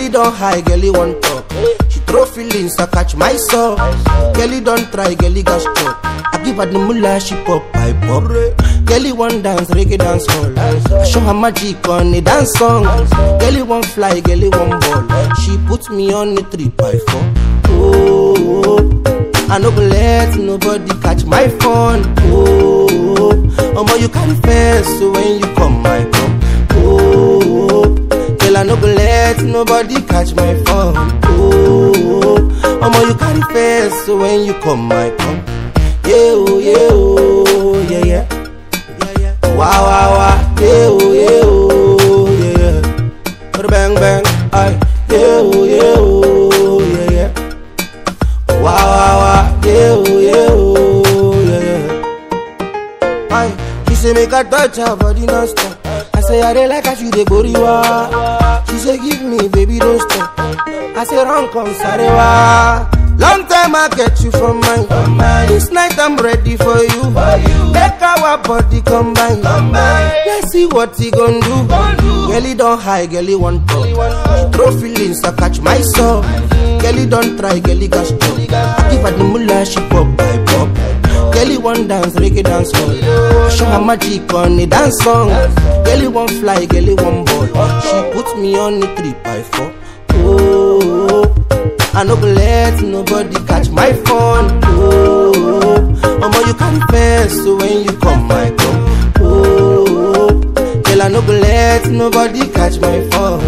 don high, girlie want talk. She throw feelings, I catch my soul. Girlie don try, girlie got struck. I give her the mullah, she pop, I pop. Girlie want dance, reggae dance hall. I show her magic on a dance song. Girlie want fly, girlie want ball. She put me on a three by four. Oh, I no go let nobody catch my phone. Oh, omo you carry fence so when you come, I come. Oh, girl I no go let nobody catch my phone. Oh, omo you carry fence so when you come, I come. Yeah, oh, yeah, oh, yeah, yeah. Yeah, yeah. Wow, wow, wow. Yeah, oh, yeah, oh, yeah, yeah. Bang, bang. Aye. Yeah, oh, yeah, oh, yeah, yeah. Wow, wow, wow. Yeah, oh, yeah, oh, yeah, yeah. Aye. She say make I touch her body non-stop. I say I dey like how she dey boriwa. She say give me, baby, don't stop. I say run come sarewa. Long time I get you from mine. This night I'm ready for you. Make our body combine. Let's see what he gon' do. Girlie don't high, girlie want talk. She throw feelings, I catch my soul. Girlie don't try, girlie got struck. I give her the mullah, she pop, I pop. Girlie want dance, reggae dance hall. I show her magic on a dance song. Girlie want fly, girlie want ball. She put me on a three by four. Oh, I no go let nobody catch my phone. Oh, omo you carry fence so when you come, I come. Oh, girl I no go let nobody catch my phone.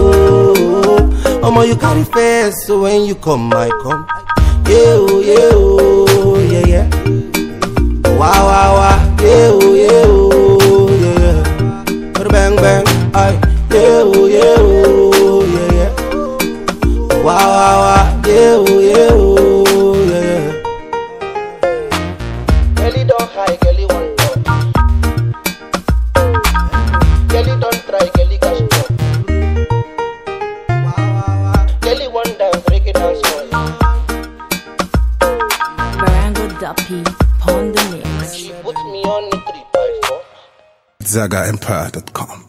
Oh, omo you carry fence so when you come, I come. Yeah, oh, yeah, oh, yeah, yeah. Wow, wow, wow. Yeah, oh, yeah, oh, yeah, yeah. Bang, bang. Aye. Yeah, oh, yeah, oh, yeah, yeah. Wow, wow, wow. Yeah, oh, yeah, oh, yeah, yeah. Girlie don't high, girlie want talk. Girlie don't try, girlie got struck. Wow, wow, wow. Girlie want dance, reggae dance hall. Barango Duppy, Pond the Mix. She put me on the three by four. ZagaEmpire.com.